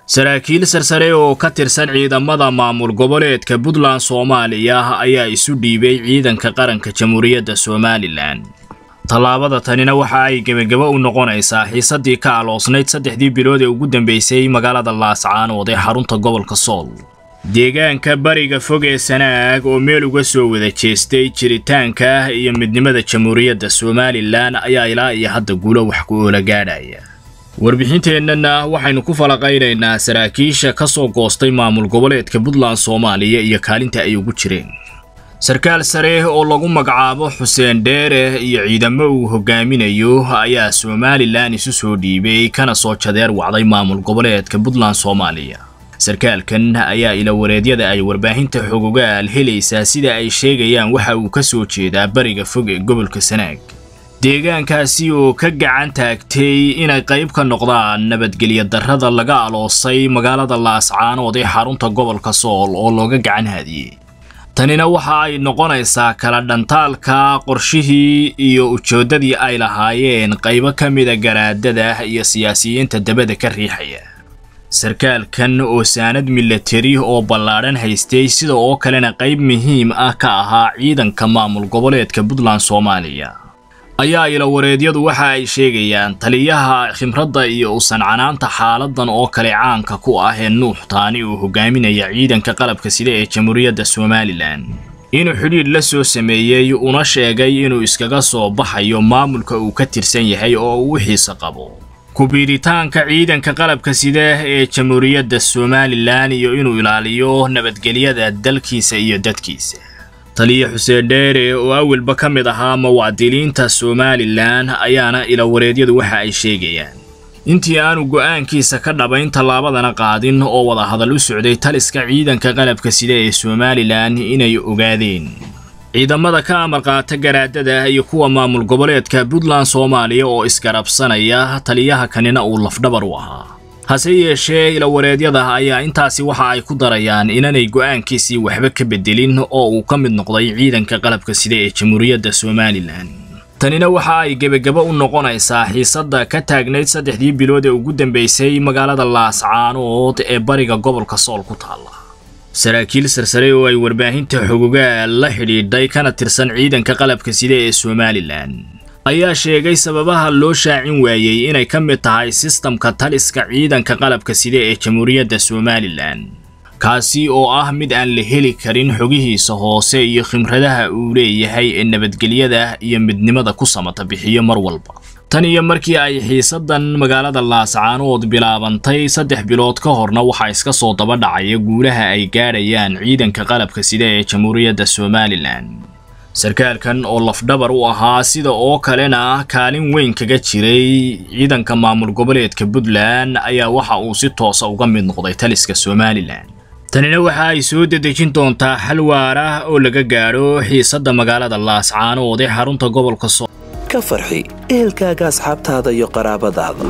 saraakiil sarsare oo ka tirsan ciidamada maamul goboleedka puntland soomaaliya ayaa isu dhiibay ciidanka qaranka jamhuuriyadda somalilan tallaabada tanina waxa ay gebagabo u noqonaysaa xiisadii ka aloosnayd saddexdii bilood ee ugu dambeysay magaalada laascaanood ee xarunta gobolka sool deegaanka bariga fog ee sanaag oo meel uga soo wada jeestay jiritaanka iyo midnimada jamhuuriyadda somalilan ayaa ilaa iyo hadda guulo wax ku oola gaadhaya warbixinteennana waxaynu ku falaqaynaynaa saraakiisha ka soo goostay maamul goboleedka puntland soomaaliya iyo kaalinta ay ugu jireen sarkaal sare oo lagu magacaabo xuseen dheere iyo ciidamo uu hogaaminayo ayaa somalilan isu soo dhiibay kana soo jadeer wacday maamul goboleedka puntland soomaaliya sarkaalkan ayaa ilawareedyada ay warbaahinta xogogaal helaysaa sida ay sheegayaan waxa uu ka soo jeedaa bariga fog ee gobolka sanaag deegaankaasi oo ka gacan taagtay inay qayb ka noqdaan nabadgelyo darrada laga aloosay magaalada laascaanood ee xarunta gobolka sool oo looga gacan haadiyey tanina waxa ay noqonaysaa kala dhantaalka qorshihii iyo ujeeddadii ay lahaayeen qaybo ka mida garaadada iyo siyaasiyiinta dabada ka riixaya sarkaalkan oo saanad milatari oo ballaadhan haystay sida oo kalena qayb muhiim ah ka ahaa ciidanka maamul goboleedka puntland soomaaliya ayaa ilawareedyadu waxa ay sheegayaan taliyaha khimradda iyo usancanaanta xaaladan oo kale caanka ku ah ee nuux taani uu hogaaminaya ciidanka qalabka sida ee jamhuuriyadda somalilan inuu xidhiidh la soo sameeyey una sheegay inuu iskaga soo baxayo maamulka uu ka tirsan yahay oo uu xiise qabo ku-biiritaanka ciidanka qalabka sida ee jamhuuriyadda somalilan iyo inuu ilaaliyo nabadgelyada dalkiisa iyo dadkiisa taliya xuseen dheere oo awalba ka mid ahaa muwaadiniinta somalilan ayaana ilawareedyadu waxa ay sheegayaan intii aanu go'aankiisa ka dhabayn tallaabadana qaadin oo wadahadal u socday taliska ciidanka qalabka sida ee somalilan inay ogaadeen ciidamada ka amar qaata garaadada iyo kuwa maamul goboleedka puntland soomaaliya oo isgarabsanaya taliyaha kanina uu lafdhabar u ahaa hase yeeshee ilawareedyada ayaa intaasi waxa ay ku darayaan inanay go'aankiisii waxba ka bedelin oo uu ka mid noqday ciidanka qalabka sida ee jamhuuriyadda somalilan tanina waxa ay gebagabo u noqonaysaa xiisadda ka taagnayd saddexdii bilood ee ugu dambeysay magaalada laascaanood ee bariga gobolka sool ku taalla saraakiil sarsare oo ay warbaahinta xogogaal la xidhiidhay kana tirsan ciidanka qalabka sida ee somalilan ayaa sheegay sababaha loo shaacin waayey inay ka mid tahay sistamka taliska ciidanka qalabka sida ee jamhuuriyadda somalilan kaasi oo ah mid aan la heli karin xogihiisa hoose iyo khimradaha uu leeyahay ee nabadgelyada iyo midnimada ku samata bixiyo mar walba tan iyo markii ay xiisadan magaalada laascaanood bilaabantay saddex bilood ka horna waxaa iska soo daba dhacaya guulaha ay gaadhayaan ciidanka qalabka sida ee jamhuuriyadda somalilan sarkaalkan oo lafdhabar u ahaa sida oo kalena kaalin weyn kaga jiray ciidanka maamul goboleedka puntland ayaa waxa uu si toosa uga mid noqday taliska somalilan tanina waxa ay soo dedejin doontaa xal waara oo laga gaadho xiisadda magaalada laascaanood ee xarunta gobolka sool ka farxi ehelkaaga asxaabtaada iyo qaraabadaada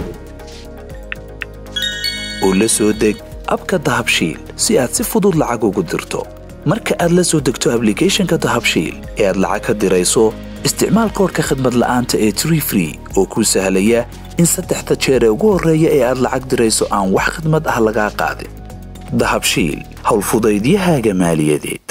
oo la soo deg abka dahabshiil si aad si fudud lacag ugu dirto marka aad la soo degto ablicathonka dahabshiil ee aad lacag ka dirayso isticmaal koorka khadmad la'aanta ee tree free oo kuu sahlaya in saddexda jeer ee ugu horreeya ee aad lacag dirayso aan wax khadmad ah lagaa qaadin dahabshiil howlfudaydiyahaaga maaliyadeed